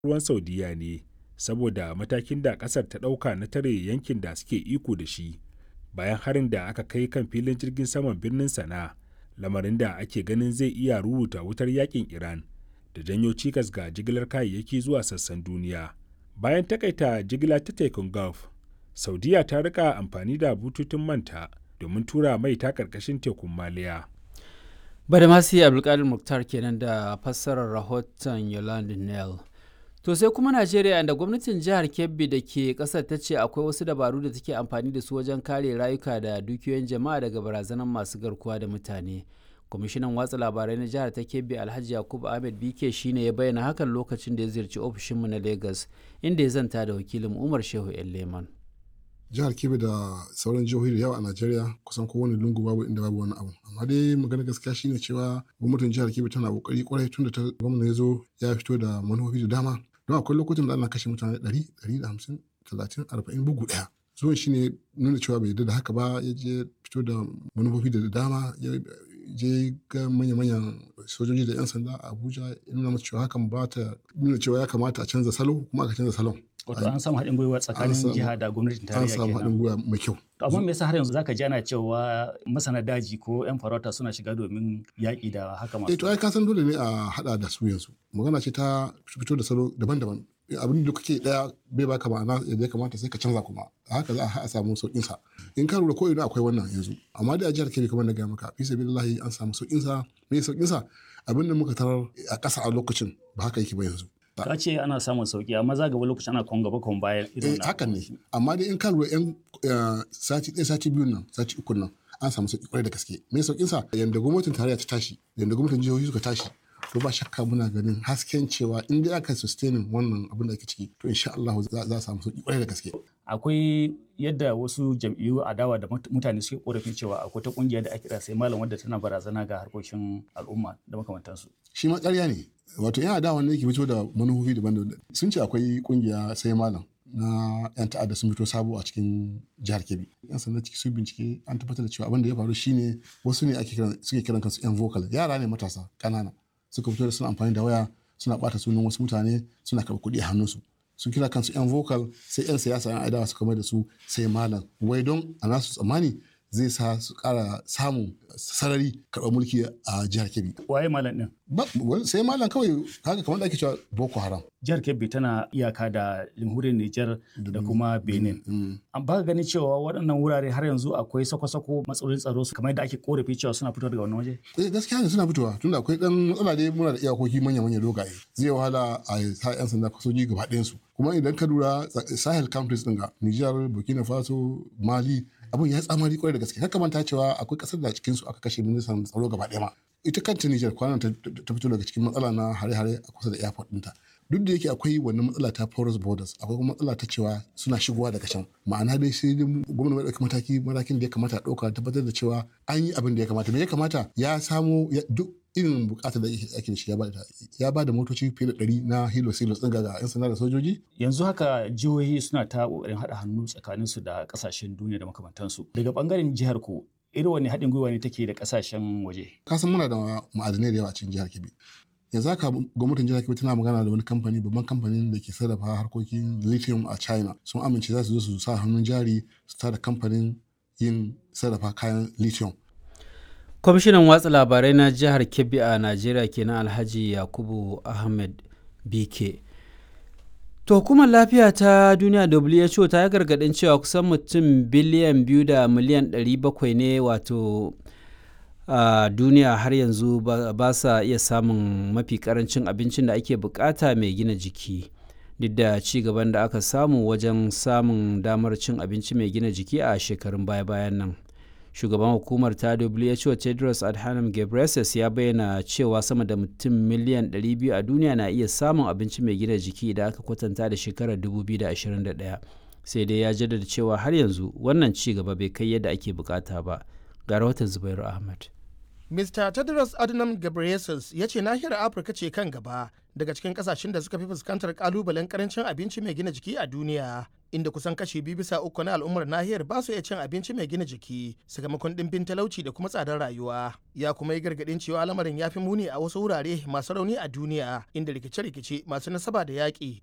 ruwan Saudiya ne saboda matakin da ƙasar ta ɗauka na tare yankin da suke iko da shi bayan harin da aka kai kan filin jirgin saman birnin Sana'a, lamarin da ake ganin zai iya ruruta wutar yakin Iran da janyo cikas ga jigilar kayayyaki zuwa sassan duniya. Bayan takaita jigila ta tekun Gulf, Saudiya ta rika amfani da bututun manta domin tura mai ta ƙarƙashin tekun Maliya. Badamasi Abdulkadir Muktar kenan da fassarar rahoton Yolande Nell. To sai kuma Najeriya da gwamnatin jihar Kebbi da ke kasar ta ce akwai wasu dabaru da take amfani da su wajen kare rayuka da dukiyoyin jama'a daga barazanar masu garkuwa da mutane. Kwamishinan watsa labarai na jihar ta Kebbi Alhaji Yakubu Ahmed Bike shine ya bayyana hakan lokacin da ya ziyarci ofishinmu na Lagos inda ya zanta da wakilin Umar Shehu Leman. jihar kebbi da sauran jihohi da yawa a najeriya kusan kowane lungu babu inda babu wani abu amma dai magana gaskiya shine cewa gwamnatin jihar kebbi tana kokari kwarai tun da ta gwamna ya zo ya fito da manufofi da dama don akwai lokutan da ana kashe mutane ɗari ɗari da hamsin talatin arba'in bugu ɗaya zuwan shine nuna cewa bai yarda da haka ba ya je fito da manufofi da dama ya je ga manya-manyan sojoji da 'yan sanda a abuja ya nuna masu cewa hakan ba ta nuna cewa ya kamata a canza salo kuma aka canza salon wato an samu haɗin gwiwa tsakanin jiha da gwamnatin an tarayya samu haɗin gwiwa mai kyau to amma me yasa har yanzu zaka ji ana cewa masana daji ko yan farauta suna shiga domin yaƙi da haka eh masu to ai ka san dole ne a hada da su yanzu magana ce ta fito da salo daban-daban abin da kake daya bai baka ma'ana yadda ya kamata sai ka canza kuma a haka za a samu sauƙin sa in ka lura ko ina akwai wannan yanzu amma da a jihar Kebbi kamar na gaya maka fi sabilillahi an samu sauƙin sa me sauƙin sa abin da muka tarar a ƙasa a lokacin ba haka yake ba yanzu ka ce ana samun sauki amma za gaba lokacin ana kon gaba kon bayan eh irin hakan ne amma dai in ka lura yan eh, sati ɗaya sati biyun nan sati uku nan an samu sauƙi kwarai da gaske me sauƙin sa yanda gwamnatin tarayya ta tashi yanda gwamnatin jihohi suka tashi to ba shakka muna ganin hasken cewa in dai aka sustaining wannan abin da ake ciki to insha Allah za za a samu sauƙi kwarai da gaske akwai yadda wasu jam'iyyu adawa da mut- mutane suke korafin cewa akwai ta kungiya da ake kira sai malam wadda tana barazana ga harkokin al'umma da makamantansu shi ma ƙarya ne wato yan adawa ne ke fito da manufofi daban-daban sun ce akwai kungiya sai malam na yan ta'adda sun fito sabo a cikin jihar kebbi yan sanda ciki sun bincike an tabbatar da cewa abin da ya faru shine wasu ne ake kiran suke kiran kansu yan vocal yara ne matasa kanana suka fito da suna amfani da waya suna bata sunan wasu mutane suna karɓar kuɗi a hannunsu sun kira kansu yan vocal sai yan siyasa yan adawa suka mai da su sai malam wai don a nasu tsammani zai sa su ƙara samun sarari karɓar mulki a jihar kebbi waye malam din ba wani- sai malam kawai kaga kamar da ake cewa boko haram jihar kebbi tana iyaka da jamhuriyar niger da kuma benin Mm. an ba ganin cewa waɗannan wurare har yanzu akwai sako-sako matsalolin tsaro su kamar yadda ake korafi cewa suna fito daga wannan waje eh gaskiya ne suna fitowa tunda akwai dan matsala dai muna da iyakoki manya manya dogaye zai wahala a sa yan sanda soji gaba ɗayan su kuma idan ka lura sa- sahel countries din ga Niger Burkina Faso Mali abun ya tsamari kwarai da gaske kaka manta cewa akwai kasar da cikin su aka kashe ministan tsaro gaba ɗaya ma ita kanta Niger kwanan ta ta fito daga cikin matsala na hare-hare a kusa da airport ɗinta duk da yake akwai wannan matsala ta porous borders akwai kuma matsala ta cewa suna shigowa daga can ma'ana dai sai dai mu- gwamnati mai ɗauki mataki matakin da ya kamata a ɗauka tabbatar da cewa an yi abin da ya kamata me ya kamata ya samo ya- duk irin bukatar da ake da shi ya ba da ya ba da motoci fiye da ɗari na hilo silos ɗin ga 'yan sanda da sojoji yanzu haka jihohi suna ta kokarin haɗa hannu tsakaninsu da ƙasashen duniya da makamantansu daga ɓangaren jihar ku irin wani haɗin gwiwa ne take da ƙasashen waje kasan muna da ma'adanai da yawa a cikin jihar kebbi yanzu haka gwamnatin jihar kebbi tana magana da wani kamfani babban kamfanin da ke sarrafa harkokin lithium a china sun amince za su zo su sa hannun jari su tada kamfanin yin sarrafa kayan lithium kwamishinan watsa labarai na jihar kebbi a najeriya kenan alhaji yakubu ahmed bike to hukumar lafiya ta duniya who ta yi gargadin cewa kusan mutum biliyan biyu da miliyan 700 ne wato a duniya har yanzu ba ba sa iya samun mafi karancin abincin da ake bukata mai gina jiki duk da ci gaban da aka samu wajen samun damar cin abinci mai gina jiki a shekarun baya-bayan nan shugaban hukumar ta who tedros adhanom ghebreyesus ya bayyana cewa sama da mutum miliyan 200 a duniya na iya samun abinci mai gina jiki idan aka kwatanta da shekarar 2021 sai dai ya jaddada cewa har yanzu wannan ci gaba bai kai yadda ake bukata ba ga rahoton zubairu ahmad Mr. Tedros Adhanom Ghebreyesus ya ce nahiyar Afirka ce kan gaba daga cikin kasashen da suka fi fuskantar kalubalen karancin abinci mai gina jiki a duniya. Inda kusan kashi biyu bisa uku na al'ummar nahiyar ba su iya cin abinci mai gina jiki sakamakon ɗimbin talauci da kuma tsadar rayuwa. Ya kuma yi gargaɗin cewa lamarin ya fi muni a wasu wurare masu rauni a duniya inda rikice-rikice masu nasaba da yaƙi